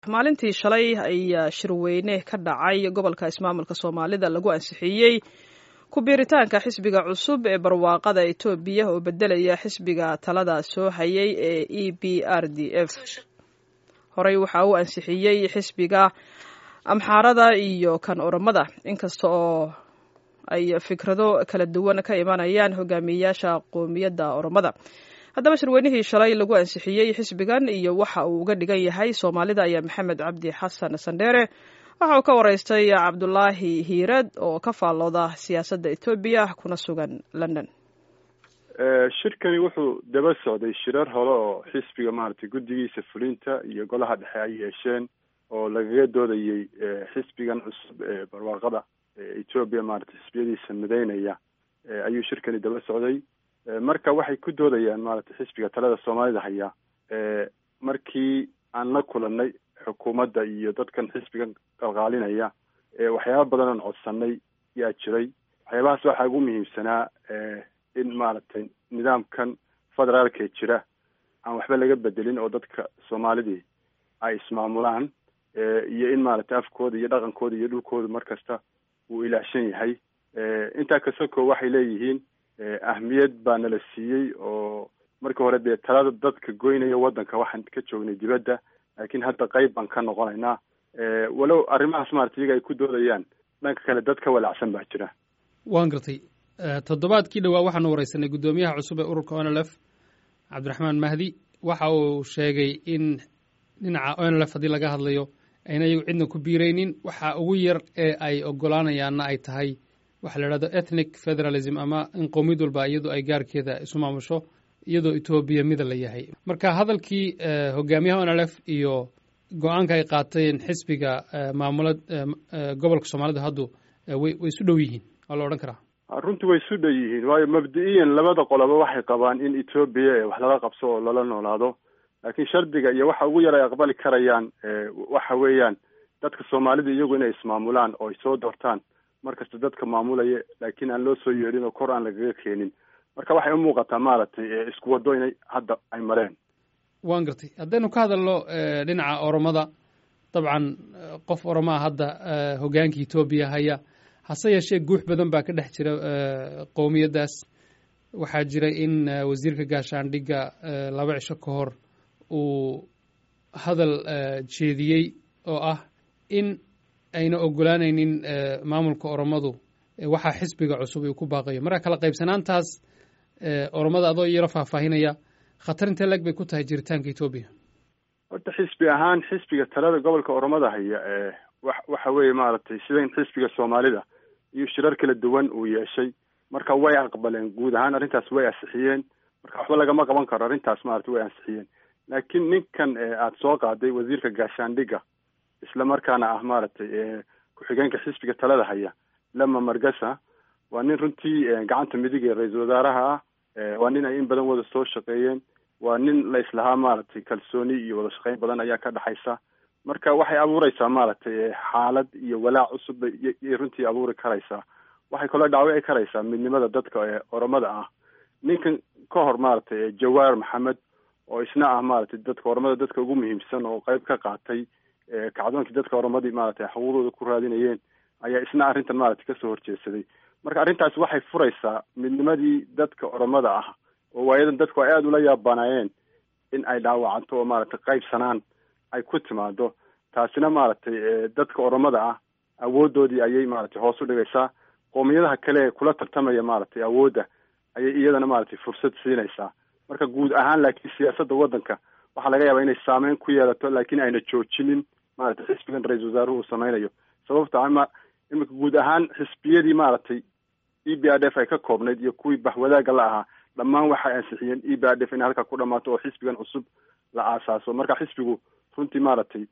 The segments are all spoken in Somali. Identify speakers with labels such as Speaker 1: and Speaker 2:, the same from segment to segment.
Speaker 1: maalintii shalay ayaa shirweyne ka dhacay gobolka ismaamulka soomaalida lagu ansixiyey ku biiritaanka xisbiga cusub ee barwaaqada etoobiya oo bedelaya xisbiga talada soo hayay ee e b r d f horey waxa uu ansixiyey xisbiga amxaarada iyo kan oromada inkasta oo ay fikrado kala duwan ka imanayaan hogaamiyeyaasha qoomiyadda oromada haddaba shirweynihii shalay lagu ansixiyey xisbigan iyo waxa uu uga dhigan yahay soomaalida ayaa maxamed cabdi xasan sandheere waxa uu ka waraystay cabdulaahi hiirad oo ka faallooda siyaasadda etoobiya kuna sugan london
Speaker 2: shirkani wuxuu daba socday shirar hore oo xisbiga maaragtay guddigiisa fulinta iyo golaha dhexe ay yeesheen oo lagaga doodayey xisbigan cusub ee barwaaqada etoobiya maaragtay xisbiyadiisa mideynaya ayuu shirkani daba socday marka waxay ku doodayaan maaragtay xisbiga talada soomaalida haya markii aan la kulanay xukuumadda iyo dadkan xisbigan qalqaalinaya waxyaaba badan oon codsanay yaa jiray waxyaabahaas waxaa ugu muhiimsanaa in maaragtay nidaamkan federaalkee jira aan waxba laga bedelin oo dadka soomaalidii ay ismaamulaan iyo in maaragtay afkooda iyo dhaqankooda iyo dhulkooda mar kasta uu ilaashan yahay intaa kasoko waxay leeyihiin ahmiyad baa nala siiyey oo markii hore dee talada dadka goynaya waddanka waxaan ka joognay dibadda laakiin hadda qeyb baan ka noqonaynaa walow arrimahaas maarata iyaga ay ku doodayaan dhanka kale dad ka walacsan baa jira
Speaker 3: waan gartay toddobaadkii dhowaa waxaanu wareysanay guddoomiyaha cusub ee ururka onlf cabdiraxmaan mahdi waxa uu sheegay in dhinaca onlf haddii laga hadlayo ayna iyagu cidna ku biiraynin waxa ugu yar ee ay ogolaanayaanna ay tahay waxa la idhahdo ethnic federalism ama in qowmiyad walba iyadu ay gaarkeeda isu maamusho iyadoo etoobiya mida la yahay marka hadalkii hogaamiyaha onlf iyo go-aanka ay qaateen xisbiga maamula gobolka soomaalida haddu way way isu dhow yihiin waa la odhan karaa
Speaker 2: runtii way isu dhow yihiin waayo mabdi-iyan labada qoloba waxay qabaan in etoobiya wax lala qabso oo lala noolaado laakiin shardiga iyo waxa ugu yar ay aqbali karayaan waxa weeyaan dadka soomaalida iyagu inay ismaamulaan oo ay soo doortaan markasta dadka maamulaya laakiin aan loo soo yeedhin oo kor aan lagaga keenin marka waxay u muuqataa maaragtay isku waddo inay hadda ay mareen
Speaker 3: waan gartay haddaynu ka hadalno dhinaca oromada dabcan qof oromaa hadda hogaanka etoobiya haya hase yeeshee guux badan baa ka dhex jira qowmiyaddaas waxaa jira in wasiirka gaashaandhigga laba cisho ka hor uu hadal jeediyey oo ah in ayna ogolaanaynin maamulka oromadu waxaa xisbiga cusub uu ku baaqayo marka kala qaybsanaantaas oromada adoo yaro faahfaahinaya khatar intee leg bay ku tahay jiritaanka etoobiya
Speaker 2: horta xisbi ahaan xisbiga talada gobolka oromada haya wa waxa weeye maaragtay sidan xisbiga soomaalida iyo shirar kala duwan uu yeeshay marka way aqbaleen guud ahaan arrintaas way ansixiyeen marka waxba lagama qaban karo arrintaas maaragtay way ansixiyeen laakiin ninkan aada soo qaaday wasiirka gaashaandhigga isla markaana ah maaragtay ku-xigeenka xisbiga talada haya lama margasa waa nin runtii gacanta midig ee ra-iisul wasaaraha ah waa nin ay in badan wada soo shaqeeyeen waa nin la islahaa maaragtay kalsooni iyo wada shaqeyn badan ayaa ka dhexaysa marka waxay abuureysaa maaragtay xaalad iyo walaac cusub bay runtii abuuri karaysaa waxay kaloo dhaawici karaysaa midnimada dadka ee oromada ah ninkan ka hor maaragtay jawaar maxamed oo isna ah maaragtay dadka oromada dadka ugu muhiimsan oo qeyb ka qaatay kacdoonkii dadka oromadii maaragtay xuquuqdooda ku raadinayeen ayaa isna arrintan maaragtay kasoo horjeedsaday marka arrintaasi waxay furaysaa midnimadii dadka oromada ah oo waayadan dadku ay aada ula yaabanaayeen in ay dhaawacanto oo maaragtay qaybsanaan ay ku timaado taasina maaragtay dadka oromada ah awoodoodii ayay maaragtay hoos u dhigaysaa qoomiyadaha kale ee kula tartamaya maaragtay awoodda ayay iyadana maaragtay fursad siinaysaa marka guud ahaan laakiin siyaasadda waddanka waxaa laga yaabaa inay saameyn ku yeelato laakiin ayna joojinin maaragtay xisbigan ra-iisul wasaaruhu uu sameynayo sababta ama iminka guud ahaan xisbiyadii maaragtay e b r d f ay ka koobnayd iyo kuwii bahwadaaga la ahaa dhammaan waxay ansixiyeen e b r d f inay halkaa ku dhamaato oo xisbigan cusub la aasaaso marka xisbigu runtii maaragtay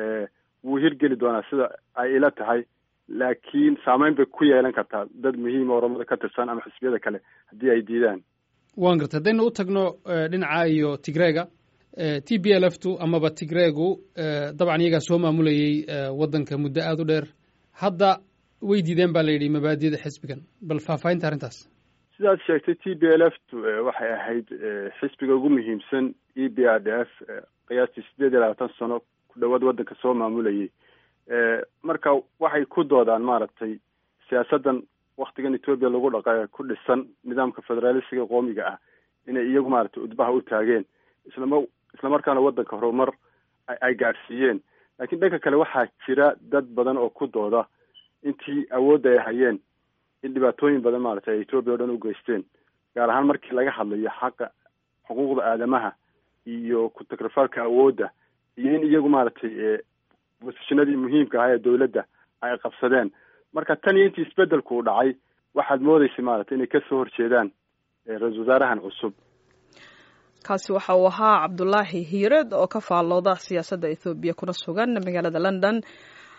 Speaker 2: wuu hirgeli doonaa sida ay ila tahay laakiin saameyn bay ku yeelan kartaa dad muhiima oromada ka tirsan ama xisbiyada kale haddii ay diidaan
Speaker 3: waan gartay haddaynu u tagno dhinaca iyo tigreega t b l f tu amaba tigreegu dabcan iyagaa soo maamulayey waddanka muddo aada u dheer hadda way diideen baa la yidhi mabaadida xisbigan bal faahfaahinta arrintaas
Speaker 2: sidaad sheegtay t b l f tu waxay ahayd xisbiga ugu muhiimsan e b r d f qiyaastii sideed iyo labaatan sano ku ku dhawaad waddanka soo maamulayay marka waxay ku doodaan maaragtay siyaasaddan waktigan etoobiya lagu dhaqa ku dhisan nidaamka federaalisiga qoomiga ah inay iyagu maaragtay udbaha u taageen islama islamarkaana waddanka horumar ay gaadhsiiyeen laakiin dhanka kale waxaa jira dad badan oo ku dooda intii awoodda ay hayeen in dhibaatooyin badan maaragtay ay etoobiya o dhan u geysteen gaar ahaan markii laga hadlayo xaqa xuquuqda aadamaha iyo ku-tagrafalka awoodda iyo in iyagu maaragtay bosishinadii muhiimka ahaa ee dowladda ay qabsadeen marka tan iyo intii isbedelku uu dhacay waxaad moodeysay maaragtay inay kasoo horjeedaan ra-isul wasaarahan cusub
Speaker 1: kaasi waxa uu ahaa cabdulaahi hiired oo ka faallooda siyaasadda ethoobiya kuna sugan magaalada london